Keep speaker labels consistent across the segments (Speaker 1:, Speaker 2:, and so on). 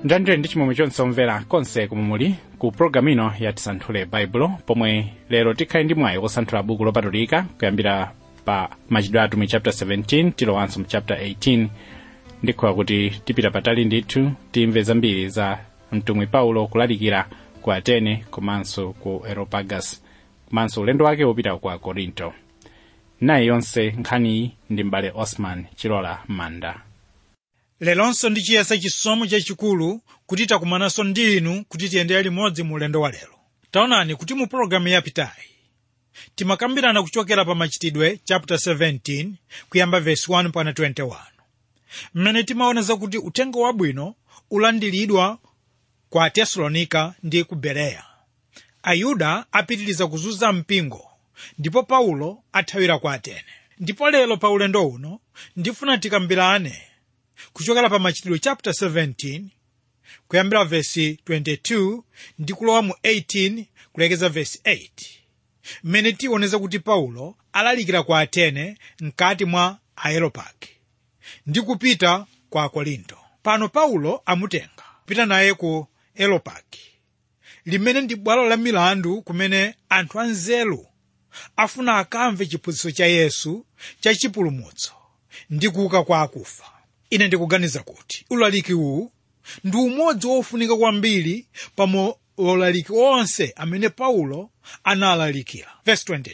Speaker 1: njanjire ndi chimwemwe chonse omvera konse komwe muli ku pologalamu ino ya tisanthule baibulo pomwe lero tikhale ndi mwayi wosanthula buku lopatulika kuyambira pa machitidwe atumwi chapter 17 tilowanso mu chapter 18 ndikhoya kuti tipita patali ndithu timve zambiri za mtumwi paulo kulalikira ku atene komanso ku areopagus komanso ulendo wake wopita ku akorinto nayi yonse nkhaniyi ndi m'bale osman chilola manda
Speaker 2: leronso ndi chiyesa chisomo chachikulu kuti takumananso ndi inu kuti tiyendere limodzi mu ulendo wa lero taonani kuti mu pologalamu yapitayi timakambirana kuchokera pa machitidwe chapter 17 kuyamba verse 1 pana 21 mmene timaoneza kuti uthenga wabwino ulandiridwa kwa atesalonika ndi ku bereya ayuda apitiriza kuzunza mpingo ndipo paulo athawira ku atene ndipo lero pa ulendo uno ndifuna tikambirane kuchokera pa machitidwe chapter 17 kuyambira vesi 22 ndi kulowa mu 18 kulekeza vesi 8 mmene tioneza kuti paulo alalikira kwa atene mkati mwa aeropagi ndi kupita kwa akorinto pano paulo amutenga kupita naye ku aeropagi limene ndi bwalo la milandu kumene anthu anzeru afuna akamve chiphunzitso cha yesu cha chipulumutso ndi kuuka kwa akufa ine ndikuganiza kuti ulaliki uwu ndi umodzi wofunika kwambiri pa ulaliki onse amene paulo analalikira Verse 22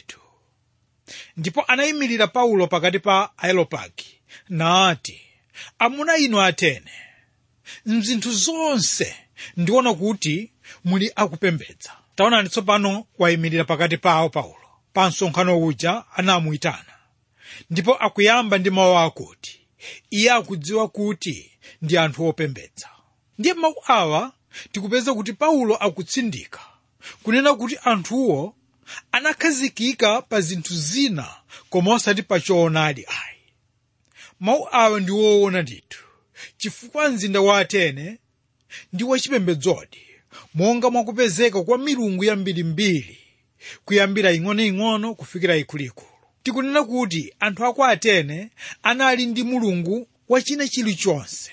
Speaker 2: ndipo anayimirira paulo pakati pa aeropagi nati amuna inu atene mzinthu zonse ndiona kuti muli akupembedza taonani tsopano wayimirira pakati pawo paulo pa msonkhano uja anamuyitana ndipo akuyamba ndi mawu akuti iye akudziwa kuti ndi anthu opembedza ndiye mawu awa tikupeza kuti paulo akutsindika kunena kuti anthuwo anakhazikika pa zinthu zina koma osati pa choonadi ayi mawu awa ndi woona ndithu chifukwa mzinda wa atene ndi wachipembedzodi monga mwakupezeka kwa milungu yambirimbiri kuyambira ing'onoing'ono kufikira ikuluikulu tikunena kuti anthu aku atene anali ndi mulungu wa china chilichonse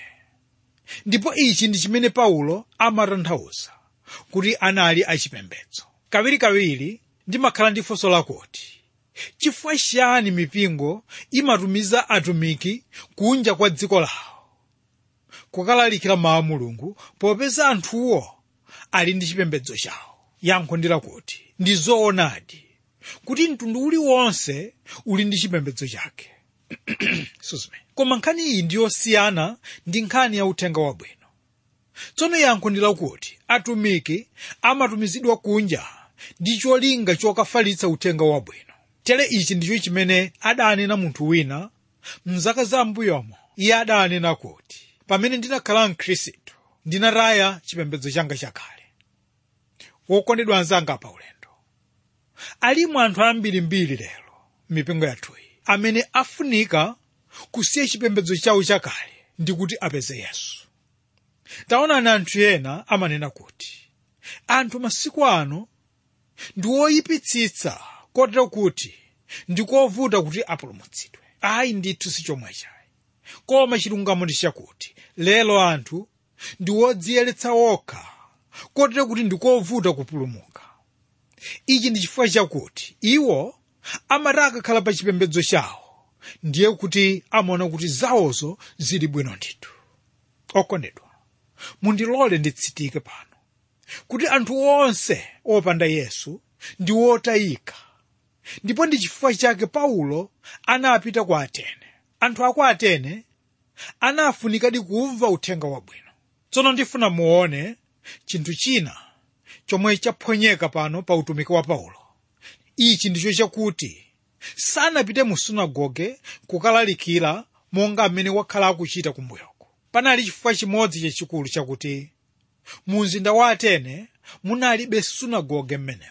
Speaker 2: ndipo ichi ndi chimene paulo amatanthauza kuti anali achipembedzo kawirikawiri ndimakhala ndi funso lakuti chifukwa chiyani mipingo imatumiza atumiki kunja kwa dziko lawo kukalalikira mawu a mulungu popeza anthuwo ali ndi chipembedzo chawo yankho ndi lakuti ndi zoonadi kuti mtundu uliwonse uli ndi chipembedzo chake koma nkhani iyi ndi yosiyana ndi nkhani ya uthenga wabwino tsono yankho ndi lakuti atumiki amatumizidwa kunja ndi cholinga chokafalitsa uthenga wabwino tere ichi ndicho chimene adanena munthu wina mzaka zambuyomo iye adanena kuti pamene ndinakhala mkhristu ndinataya chipembedzo changa chakale wokondedwa anzanga pa ulendo alimo anthu ambirimbiri lero m'mipingo yathuyi amene afunika kusiya chipembedzo chawo chakale ndi kuti apeze yesu taonani anthu ena amanena kuti anthu masiku ano ndi woyipitsitsa kotero kuti ndikovuta kuti apulumutsidwe ayi ndithu si chomwe chayi koma chilungamo ndi chakuti lero anthu ndi wodziyeretsa wokha kotero kuti ndikovuta kupulumuka ichi ndi chifukwa chakuti iwo amati akakhala pa chipembedzo chawo ndiye kuti amaona kuti zawozo zili bwino ndithu okondedwa mundilole nditsitike pano kuti anthu onse opanda yesu ndi wotayika ndipo ndi chifukwa chake paulo anapita ku atene anthu aku atene anafunikadi kumva uthenga wabwino tsono ndifuna muone chinthu china chomwe chaphonyeka pano pa utumiki wa paulo ichi ndicho chakuti sanapite mu sunagoge kukalalikira monga amene wakhala akuchita kumbuyoko panali chifukwa chimodzi chachikulu chakuti mu mzinda wa atene munalibe sunagoge m'menemo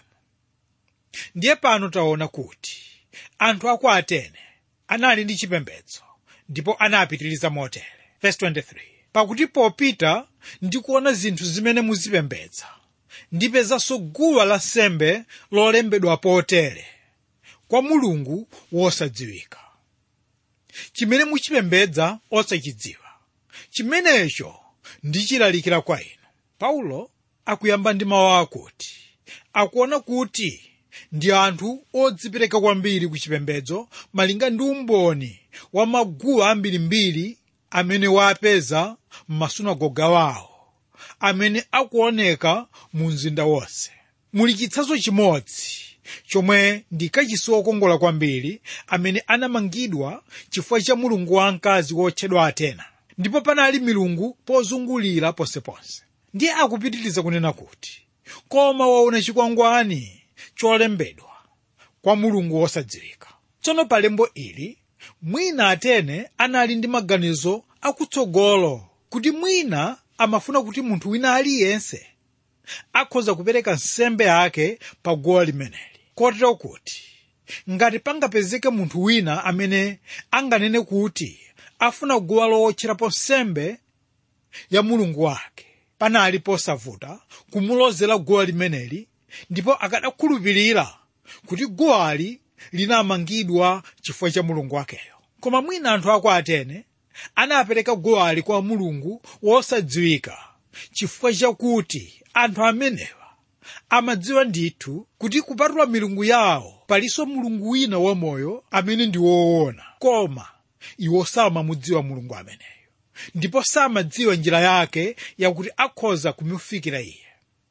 Speaker 2: ndiye pano taona kuti anthu aku atene anali ndi chipembedzo ndipo anapitiriza motere Verse 23 pakuti popita ndi kuona zinthu zimene muzipembedza ndipezanso guwa lansembe lolembedwa potere kwa mulungu wosadziwika chimene muchipembedza osachidziwa chimenecho ndichilalikira kwa inu paulo akuyamba ndi mawu akuti akuona kuti ndi anthu odzipereka kwambiri ku chipembedzo malinga ndi umboni wa maguwa ambirimbiri amene wapeza m'masunagoga wawo amene akuoneka mu mzinda wonse muli chitsanzo chimodzi chomwe ndi kachisi wokongola kwambiri amene anamangidwa chifukwa cha mulungu wamkazi wotchedwa atena ndipo panali milungu pozungulira ponseponse ndiye akupitiriza kunena kuti koma waona chikwangwani cholembedwa kwa mulungu wosadziwika tsono pa lembo ili mwina atene anali ndi maganizo akutsogolo kuti mwina amafuna kuti munthu wina aliyense akhoza kupereka nsembe yake pa guwa limeneli kotero kuti ngati pangapezeke munthu wina amene anganene kuti afuna guwa lowotcherapo nsembe ya mulungu wake panali posavuta kumulozera guwa limeneli ndipo akadakhulupirira kuti guwali linamangidwa chifukwa cha mulungu wakeyo koma mwina anthu ako atene anapereka guwali kwa mulungu wosadziwika chifukwa chakuti anthu amenewa amadziwa ndithu kuti kupatula milungu yawo palinso mulungu wina wamoyo amene ndi woona koma iwo samamudziwa mulungu ameneyo ndipo samadziwa njira yake yakuti akhoza kumufikira iye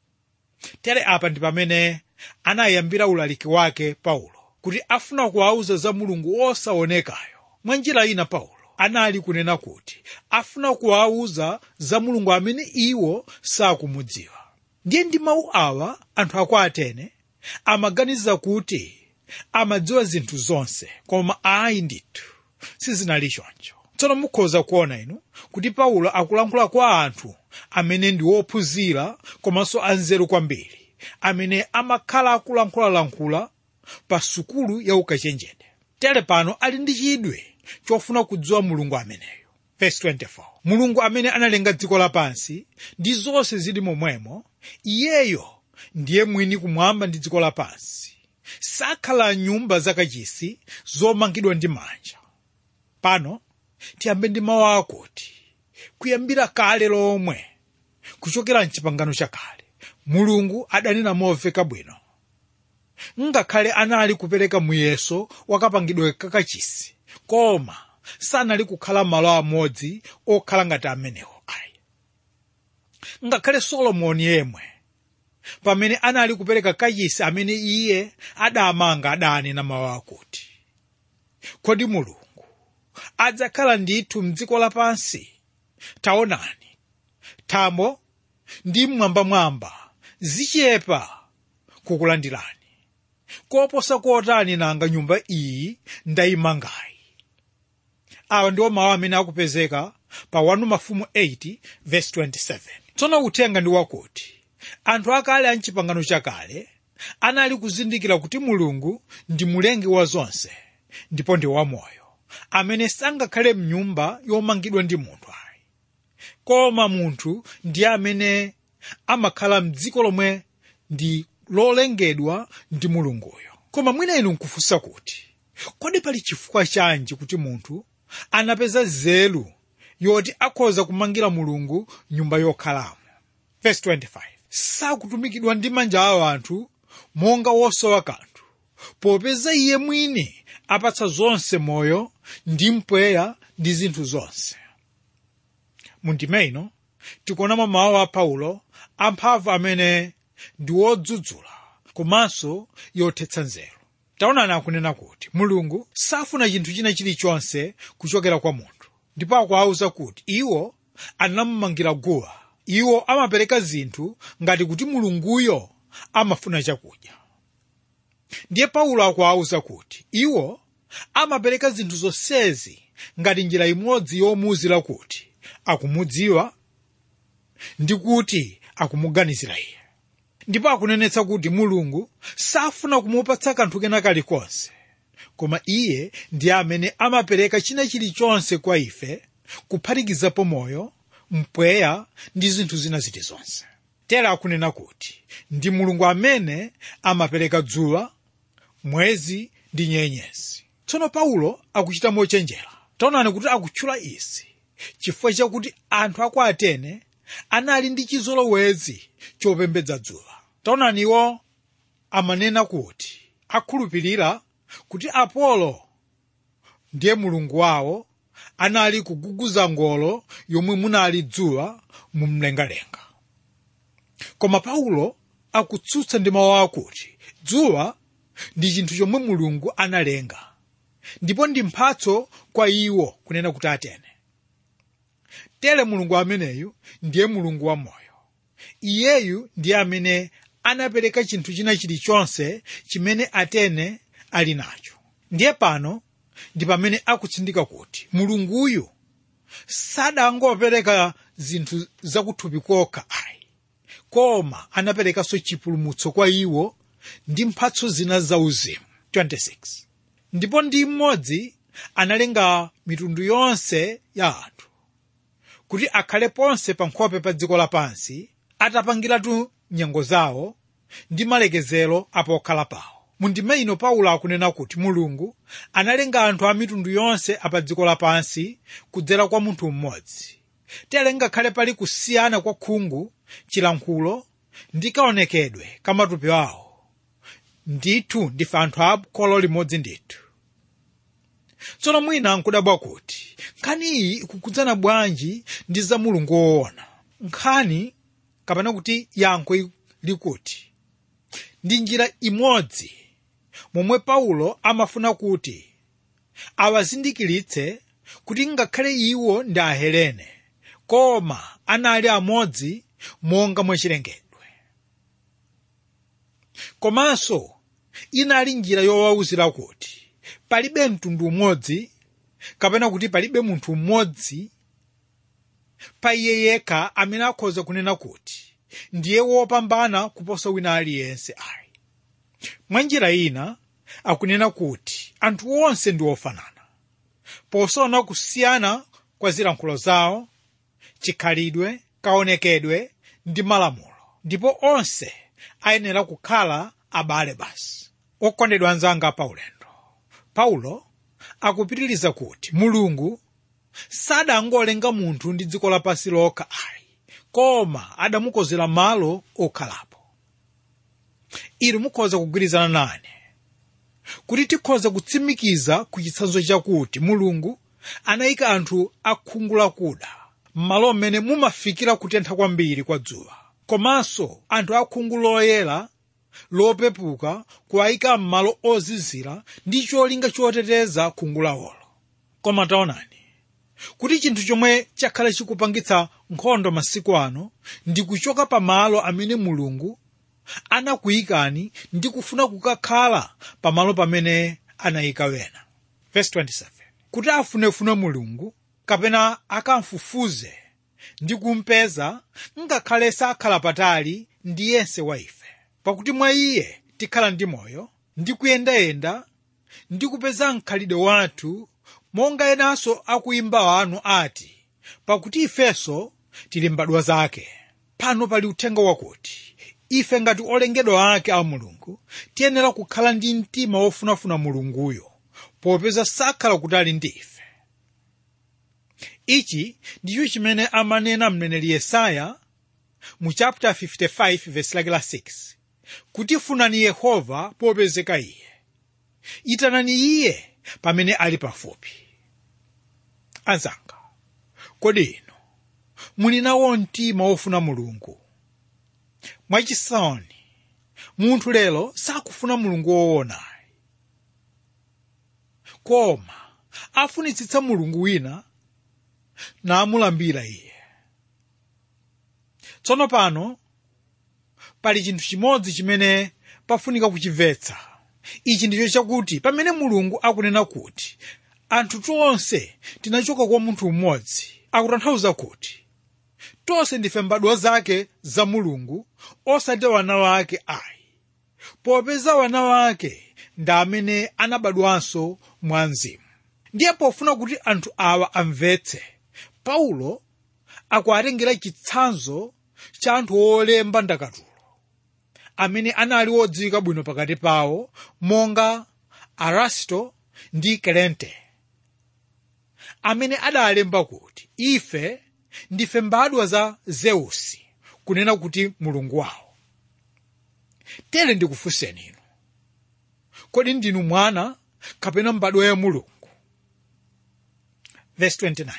Speaker 2: tere apa ndi pamene anayambira ulaliki wake paulo kuti afuna kuwauza za mulungu wosaonekayo mwa njira ina paulo anali kunena kuti afuna kuwauza za mulungu amene iwo sakumudziwa ndiye ndi mawu awa anthu ako atene amaganiza kuti amadziwa zinthu zonse koma ayi ndithu sizinali choncho tsono mukhoza kuona inu kuti paulo akulankhula kwa anthu amene ndi wophunzira komanso anzeru kwambiri amene amakhala akulankhulalankhula pa sukulu ya ukachenjede tere pano ali ndi chidwi chofuna kudziwa mulungu ameneyo Verse 24. mulungu amene analenga dziko lapansi ndi zonse zili momwemo iyeyo ndiye mwini kumwamba ndi dziko lapansi sakhala nyumba zakachisi zomangidwa ndi manja pano tiyambe ndi mawu akuti kuyambira kale lomwe kuchokera mchipangano chakale mulungu adanena momveka bwino ngakhale anali kupereka muyeso wakapangidwe kakachisi koma sanali kukhala malo amodzi okhala ngati amenewo ayi ngakhale solomoni yemwe pamene anali kupereka kachisi amene iye adamanga adanena mawu akuti kodi mulungu adzakhala ndithu mdziko lapansi taonani thambo ndi mmwambamwamba zichepa kukulandirani koposa kotani nanga nyumba iyi ndayimangayi awa ndiwo mawu amene akupezeka pa 1 mafumu 8 verse 27 tsono uthenga ndi wakuti anthu akale a mchipangano chakale anali kuzindikira kuti mulungu ndi mulengi wa zonse ndipo ndi wamoyo amene sangakhale mnyumba yomangidwa ndi munthu ayi koma munthu ndiye amene amakhala mdziko lomwe ndi lolengedwa ndi mulunguyo koma mwina inu nkufunsa kuti kodi pali chifukwa chanji kuti munthu anapeza nzeru yoti akhoza kumangira mulungu nyumba yokhalamo Verse 25. sakutumikidwa ndi manja awo anthu monga wosowa kanthu popeza iye mwini apatsa zonse moyo ndi mpweya ndi zinthu zonse mundime ino tikuonamo mawu a paulo amphamvu amene ndi wodzudzula komanso yothetsa nzeru taonani akunena kuti mulungu safuna chinthu china chilichonse kuchokera kwa munthu ndipo akuwauza kuti iwo anamumangira guwa iwo amapereka zinthu ngati kuti mulunguyo amafuna chakudya ndiye paulo akuwauza kuti iwo amapereka zinthu zonsezi ngati njira imodzi yomuwuzira kuti akumudziwa ndi kuti akumuganizira iye ndipo akunenetsa kuti mulungu safuna kumupatsa kanthu kena kalikonse koma iye ndiye amene amapereka china chilichonse kwa ife kuphatikizapo moyo mpweya ndi zinthu zina zilizonse tera akunena kuti ndi mulungu amene amapereka dzuwa mwezi ndi nyenyezi tsono paulo akuchita mochenjera taonani kuti akutchula izi chifukwa chakuti anthu aku atene anali ndi chizolowezi chopembedza dzuwa taonani iwo amanena kuti akhulupirira kuti apolo ndiye mulungu wawo anali kuguguza ngolo yomwe munali dzuwa mumlengalenga koma paulo akutsutsa ndi mawu akuti dzuwa ndi chinthu chomwe mulungu analenga ndipo ndi mphatso kwa iwo kunena kuti atene tere mulungu ameneyu ndiye mulungu wa moyo iyeyu ndiye amene anapereka chinthu china chilichonse chimene atene ali nacho ndiye pano ndi pamene akutsindika kuti mulunguyu sadangopereka zinthu zakuthupi kokha ayi koma anaperekanso chipulumutso kwa iwo ndi mphatso zina zauzimu 26 ndipo ndi mmodzi analenga mitundu yonse ya anthu kuti akhale ponse pa nkhope pa dziko lapansi atapangiratu nyengo zawo ndi malekezero apokhala pawo mundime ino paulo akunena kuti mulungu analenga anthu a mitundu yonse apa dziko lapansi kudzera kwa munthu mmodzi tere ngakhale pali kusiyana kwa khungu chilankhulo ndi kaonekedwe ka matupi awo ndithu ndife anthu a kholo limodzi ndithu tsono mwina nkudabwa kuti nkhani iyi ikukhudzana bwanji ndi za mulungu woona nkhani kapena kuti yankho likuti ndi njira imodzi momwe paulo amafuna kuti awazindikiritse kuti ngakhale iwo ndi ahelene koma anali amodzi monga mwachilengedwe komanso inali njira yowawuzira kuti palibe mtundu umodzi kapena kuti palibe munthu mmodzi pa iye yekha amene akhoza kunena kuti ndiye wopambana kuposa wina aliyense ayi mwa njira ina akunena kuti anthu onse ndi ofanana posaona kusiyana kwa zilankhulo zawo chikhalidwe kaonekedwe ndi malamulo ndipo onse ayenera kukhala abale basi okondedwa anzanga paulendo paulo akupitiriza kuti mulungu sadangolenga munthu ndi dziko lapansi lokha ayi koma adamukozera malo okhalapo inu mukhoza kugwirizana nane kuti tikhoza kutsimikiza ku chitsanzo chakuti mulungu anayika anthu akhungu lakuda m'malo mmene mumafikira kutentha kwambiri kwa dzuwa komanso anthu akhungu loyera lopepuka kuwayika m'malo ozizira ndi cholinga choteteza khungu lawolo koma taonani kuti chinthu chomwe chakhala chikupangitsa nkhondo masiku ano ndi kuchoka pa malo amene mulungu anakuyikani ndi kufuna kukakhala pamalo pamene anayika wena Verse 27. kuti afunefune mulungu kapena akamfufuze ndi kumpeza ngakhale sakhala patali ndi yense wa ife pakuti mwa iye tikhala ndi moyo ndi kuyendayenda ndi kupeza mkhalidwe wathu monga enanso akuimba wanu ati pakuti ifenso tili mbadwa zake pano pali uthenga wakuti ife ngati olengedwa ake a mulungu tiyenera kukhala ndi mtima wofunafuna mulunguyo popeza sakhala kutali ndi ife ichi ndicho chimene amanena mneneri yesaya mu chapter 55 verse lake la 6 kuti funani yehova popezeka iye itanani iye pamene ali pafupi anzanga kodi inu muli nawo mtima wofuna mulungu mwachisoni munthu lero sakufuna mulungu woona koma afunitsitsa mulungu wina namulambira iye tsono pano pali chinthu chimodzi chimene pafunika kuchimvetsa ichi ndicho chakuti pamene mulungu akunena kuti anthu tonse tinachoka kwa munthu mmodzi akutanthauza kuti tonse ndife mbadwa zake za mulungu osati wana wake ayi popeza wana wake ndi amene anabadwanso mwa mzimu ndiye pofuna kuti anthu awa amvetse paulo akuatengera chitsanzo cha anthu olemba ndakatulo amene anali wodziwika bwino pakati pawo monga arasto ndi kelente amene adalemba kuti ife ndife mbadwa za zeusi kunena kuti mulungu wawo tere ndikufunseni inu kodi ndinu mwana kapena mbadwa ya mulungu Verse 29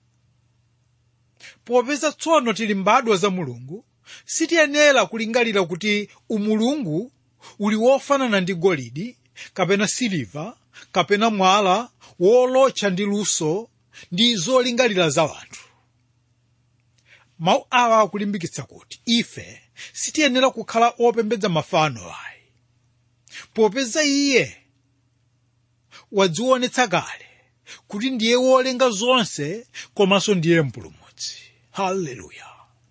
Speaker 2: popeza tsono tili mbadwa za mulungu sitiyenera kulingalira kuti umulungu uli wofanana ndi golide kapena siliva kapena mwala wolotcha ndi luso ndi zolingalira za wanthu mawu awa akulimbikitsa kuti ife sitiyenera kukhala opembedza mafano ayi popeza iye wadzionetsa kale kuti ndiye wolenga zonse komanso ndiye mpulumutsi haleluya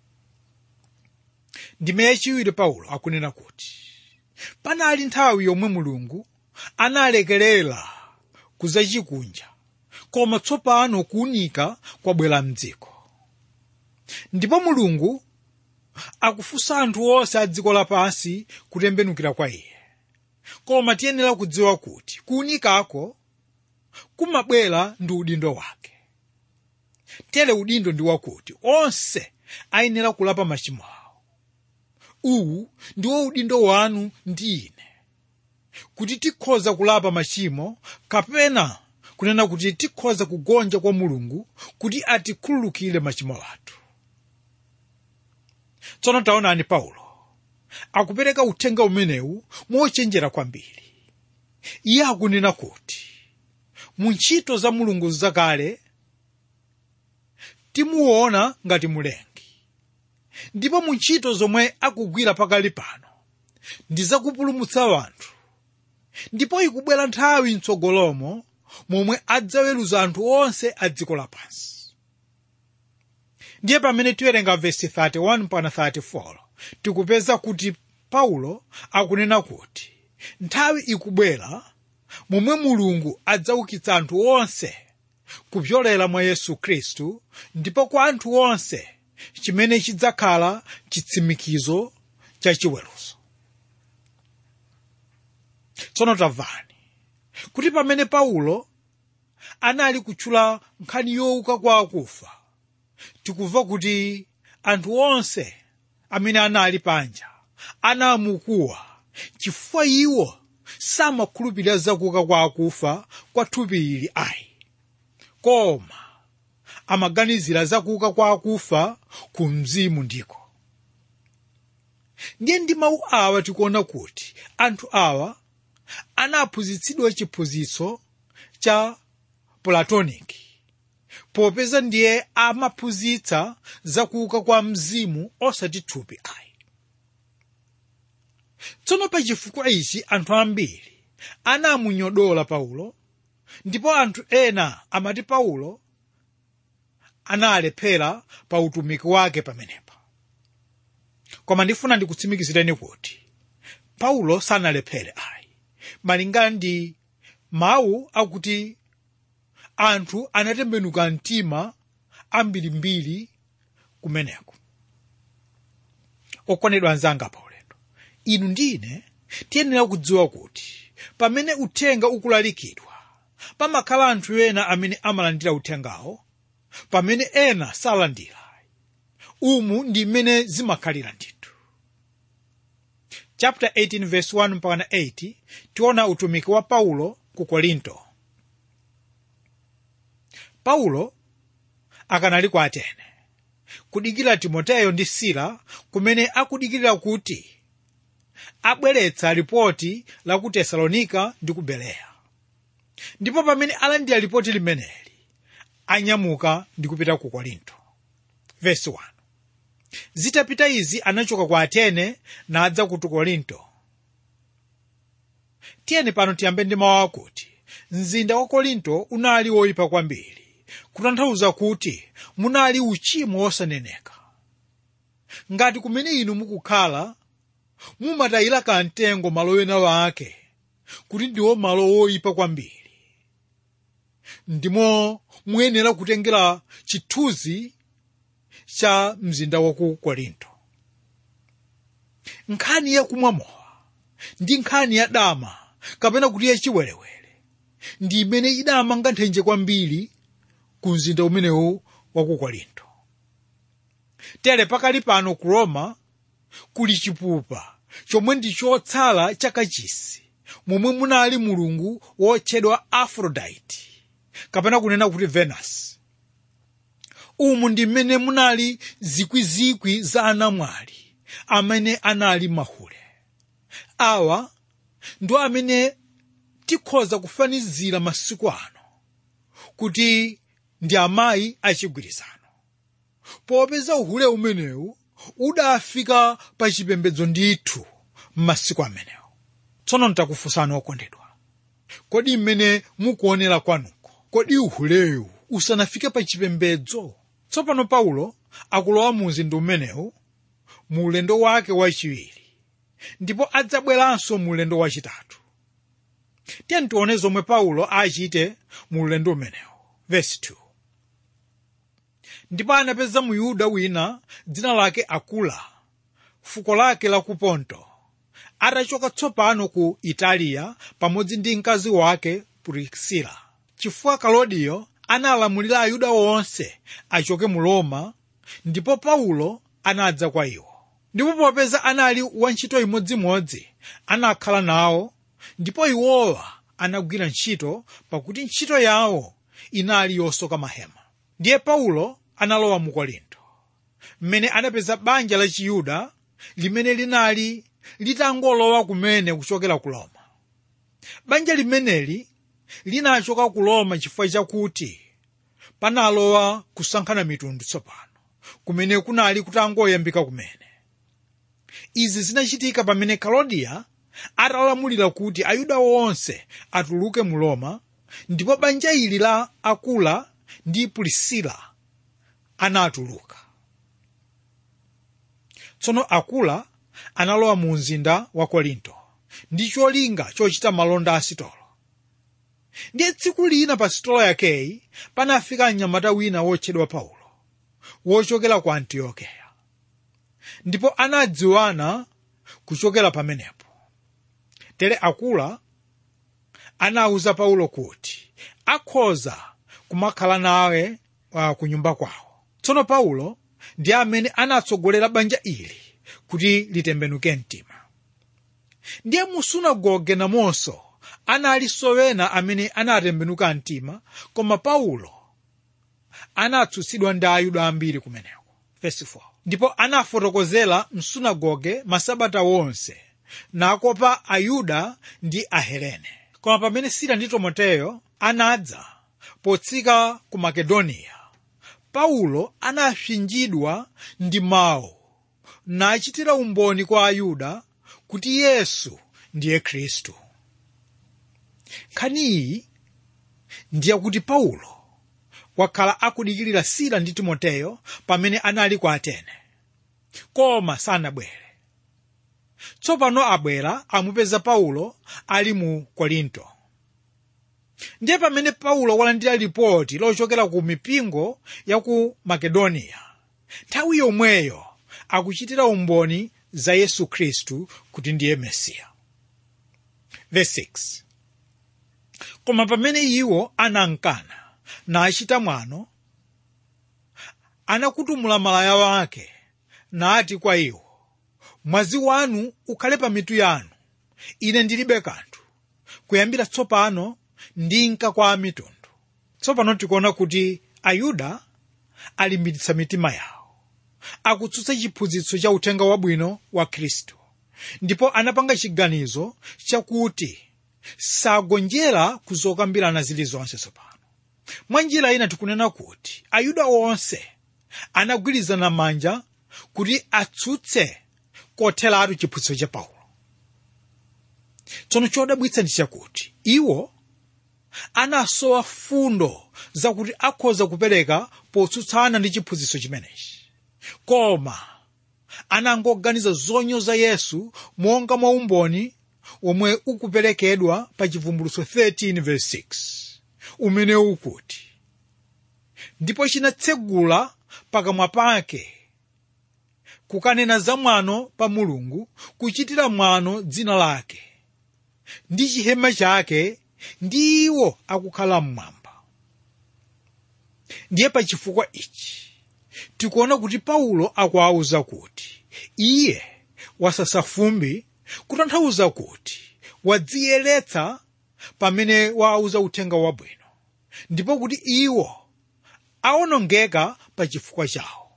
Speaker 2: ndime yachiwiri paulo akunena kuti panali nthawi yomwe mulungu analekerera kuzachikunja koma tsopano kuunika kwabwera mdziko ndipo mulungu akufunsa anthu onse a dziko lapansi kutembenukira kwa iye koma tiyenera kudziwa kuti kuunikako kumabwera ndi udindo wake tere udindo ndi wakuti onse ayenera kulapa machimo awo uwu ndiwo udindo wanu ndi ine kuti tikhoza kulapa machimo kapena kunena kuti tikhoza kugonja kwa mulungu kuti atikhululukire machimo athu tsono taonani paulo akupereka uthenga umenewu mochenjera kwambiri iye akunena kuti mu ntchito za mulungu zakale timuona ngati mulengi ndipo mu ntchito zomwe akugwira pakali pano ndi zakupulumutsa wanthu ndipo ikubwera nthawi mtsogolomo momwe adzaweruza anthu onse a dziko lapansi ndiye pamene tiwerenga vesi 31 mpaka 34 tikupeza kuti paulo akunena kuti nthawi ikubwera momwe mulungu adzaukitsa anthu onse kupyolera mwa yesu khristu ndipo kwa anthu onse chimene chidzakhala chitsimikizo cha chiweruzo tsono tamvani kuti pamene paulo anali kutchula nkhani yowuka kwa akufa tikumva kuti anthu onse amene anali panja anamukuwa chifukwa iwo samakhulupirira zakuuka kwa akufa kwa thupi ili ayi koma amaganizira zakuuka kwa akufa ku mzimu ndiko ndiye ndi mawu awa tikuona kuti anthu awa anaphunzitsidwa chiphunzitso cha platoniki popeza ndiye amaphunzitsa zakuuka kwa mzimu osati thupi ayi tsono pa chifukwa ichi anthu ambiri anamunyodola paulo ndipo anthu ena amati paulo analephera pa utumiki wake pamenepa koma ndifuna ndikutsimikizireni kuti paulo sanalephere ayi malingana ndi mawu akuti anthu anatembenuka mtima ambirimbiri kumeneko okondedwa anzanga pa ulendo inu ndine tiyenera kudziwa kuti pamene uthenga ukulalikidwa pamakhala anthu ena amene amalandira uthengawo pamene ena salandira umu ndi mmene zimakhalira ndithu chapter 18 verse 1 mpaka 8 tiona utumiki wa paulo ku korinto paulo akanali ku atene kudikira timoteyo ndi sila kumene akudikirira kuti abweretsa ripoti la ku tesalonika ndi ku bereya ndipo pamene alandira ripoti limeneli anyamuka ndi kupita ku korinto verse 1 zitapita izi anachoka ku atene nadza ku korinto tiyeni pano tiyambe ndi mawu akuti mzinda wa korinto unali woyipa kwambiri kutanthauza kuti munali uchimo wosaneneka ngati kumene inu mukukhala mumatayira kamtengo malo ena wake kuti ndiwo malo woyipa kwambiri ndimo muyenera kutengera chithunzi cha mzinda wa ku korinto nkhani yakumwa mowa ndi nkhani ya dama kapena kuti yachiwerewere ndi imene idamanga nthenje kwambiri ku mzinda umenewu wa ku korinto tere pakali pano ku roma kuli chipupa chomwe ndi chotsala chakachisi momwe munali mulungu wotchedwa aphrodite kapena kunena kuti venus umu ndi mmene munali zikwizikwi za anamwali amene anali mahule awa ndo amene tikhoza kufanizira masiku ano kuti ndi amayi achigwirizano popeza uhule umenewu udafika pa chipembedzo ndithu m'masiku amenewo tsono ntakufunsani okondedwa kodi mmene mukuonera kwanuko kodi uhulewu usanafike pa chipembedzo tsopano paulo akulowa mu mzinda umenewu mu ulendo wake wachiwiri ndipo adzabweranso mu ulendo wachitatu tiye tione zomwe paulo achite mu ulendo umenewu vesi 2 ndipo anapeza muyuda wina dzina lake akula fuko lake la ku ponto atachoka tsopano ku italiya pamodzi ndi mkazi wake purisila chifukwa kalodiyo analamulira ayuda onse achoke mu roma ndipo paulo anadza kwa iwo ndipo popeza anali wantchito imodzimodzi anakhala nawo ndipo iwowa anagwira ntchito pakuti ntchito yawo inali yosoka mahema ndiye paulo analowa mu korinto mmene anapeza banja la chiyuda limene linali litangolowa kumene kuchokera ku roma banja limeneli linachoka ku roma chifukwa chakuti panalowa kusankhana mitundu tsopano kumene kunali kutangoyambika kumene izi zinachitika pamene kalodiya atalamulira kuti ayuda onse atuluke mu roma ndipo banja ili la akula ndi pulisila anatuluka tsono akula analowa mu mzinda wa korinto ndi cholinga chochita malonda a sitolo ndiye tsiku lina pa sitolo yakeyi panafika mnyamata wina wotchedwa paulo wochokera ku antiokeya ndipo anadziwana kuchokera pamenepo tere akula anawuza paulo kuti akhoza kumakhala nawe uh, ku nyumba kwawo tsono paulo ndi amene anatsogolera banja ili kuti litembenuke mtima ndiye mu sunagoge namonso analinso wena amene anatembenuka mtima koma paulo anatsutsidwa ndi ayuda ambiri kumeneko Verse 4. ndipo anafotokozera msunagoge masabata wonse nakopa ayuda ndi ahelene koma pamene sila ndi timoteyo anadza potsika ku makedoniya paulo anapsinjidwa ndi mawu nachitira umboni kwa ayuda kuti yesu ndiye khristu nkhani iyi ndiyakuti paulo wakhala akudikirira sila ndi timoteyo pamene anali ku atene koma sanabwere tsopano abwera amupeza paulo ali mu korinto ndiye pamene paulo walandira lipoti lochokera ku mipingo ya ku makedoniya nthawi yomweyo akuchitira umboni za yesu khristu kuti ndiye mesiya Verse 6. koma pamene iwo anankana nachita mwano anakutumula malaya wake nati kwa iwo mwazi wanu ukhale pa mitu yanu ine ndilibe kanthu kuyambira tsopano ndinka kwa amitundu tsopano tikuona kuti ayuda alimbitsa mitima yawo akutsutsa chiphunzitso cha uthenga wabwino wa khristu ndipo anapanga chiganizo chakuti sagonjera kuzokambirana zilizonse tsopano mwa njira ina tikunena kuti ayuda onse anagwirizana manja kuti atsutse kotheratu chiphunzitso cha paulo tsono chodabwitsa ndi chakuti iwo anasowa fundo zakuti akhoza kupereka potsutsana ndi chiphunzitso chimenechi koma anangoganiza zonyoza yesu monga mwa umboni omwe ukuperekedwa pa chivumbulutso 13:6 umene ukuti ndipo chinatsegula pakamwa pake kukanena za mwano pa mulungu kuchitira mwano dzina lake ndi chihema chake ndi iwo akukhala mmwamba ndiye pa chifukwa ichi tikuona kuti paulo akuwawuza kuti iye wasasa fumbi kutanthauza kuti wadziyeretsa pamene wawuza uthenga wabwino ndipo kuti iwo awonongeka pa chifukwa chawo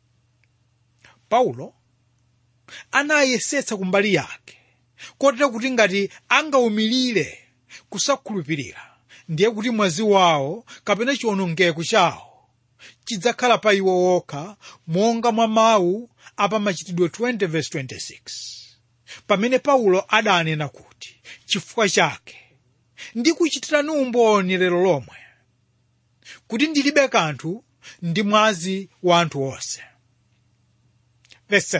Speaker 2: paulo anayesetsa kumbali yake kotera kuti ngati angawumilire kusakhulupirira ndiye kuti mwazi wawo kapena chiwonongeko chawo chidzakhala pa iwo wokha monga mwa mawu apamachitidwe 20:26 pamene paulo adanena kuti chifukwa chake ndikuchitirani umboni lero lomwe kuti ndilibe kanthu ndi mwazi wa anthu onse Verse 7.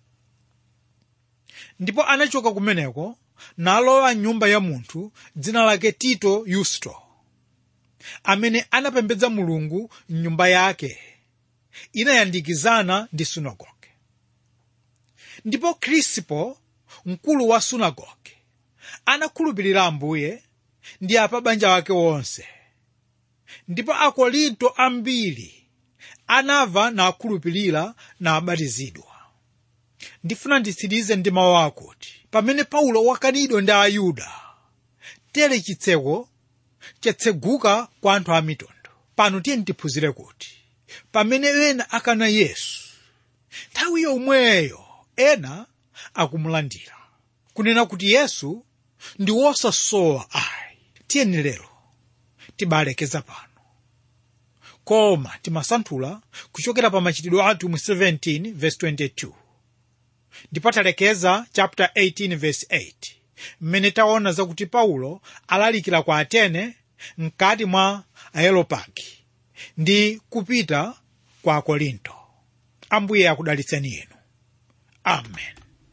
Speaker 2: ndipo anachoka kumeneko nalowa nyumba ya munthu dzina lake tito yusto amene anapembedza mulungu mnyumba yake inayandikizana ndi sunagoge ndipo krisipo mkulu wa sunagoge anakhulupirira ambuye ndi apa banja wake wonse ndipo akorinto ambiri anava nakhulupirira nabatizidwa ndifuna nditsirize ndi mawu akuti pamene paulo wakanidwa ndi ayuda tere chitseko chatseguka kwa anthu a mitundu pano tiye tiphunzire kuti pamene ena akana yesu nthawi yomweyo ena akumulandira kunena kuti yesu ndi wosasowa ayi tiyeni lero tibalekeza pano koma timasanthula kuchokera pa machitidwe athu mu 17 verse 22 ndipo talekeza chapter 18 verse 8 mmene taona zakuti paulo alalikira kwa atene mkati mwa aeropagi ndi kupita kwa akorinto ambuye akudalitseni inu amen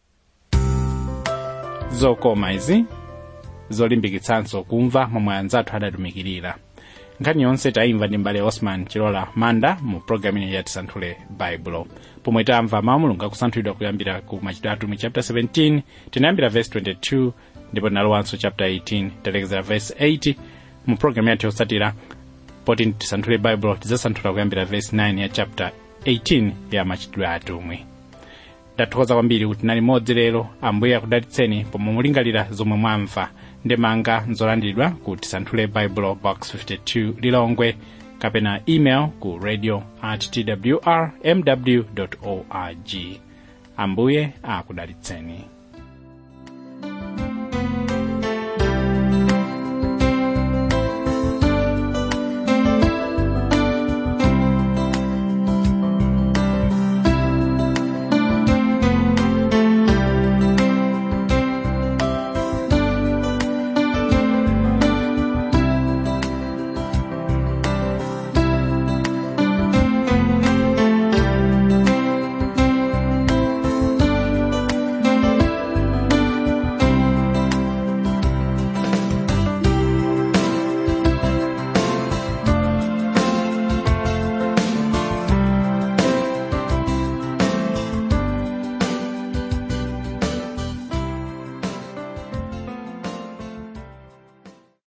Speaker 1: zokoma izi zolimbikitsanso kumva momwe anzathu adatumikirira nkhani yonse taimva ndi mbale osman chilola manda mu programu ino yatisanthule baibulo pomwe tamva mawu mulungu akusanthulidwa kuyambira ku machitidwe atumwi chapter 17 tinayambira verse 22 ndipo tinalowanso chapter 18 talekezera verse 8 mu programu yathu yotsatira poti tisanthule baibulo tidzasanthula kuyambira verse 9 ya chapter 18 ya machitidwe atumwi ndathokoza kwambiri kuti nali modzi lero ambuye akudalitseni pomwe mulingalira zomwe mwamva ndemanga nzolandiridwa ku tisanthule bible box 52 lilongwe kapena email ku radio at twr mw org ambuye akudalitseni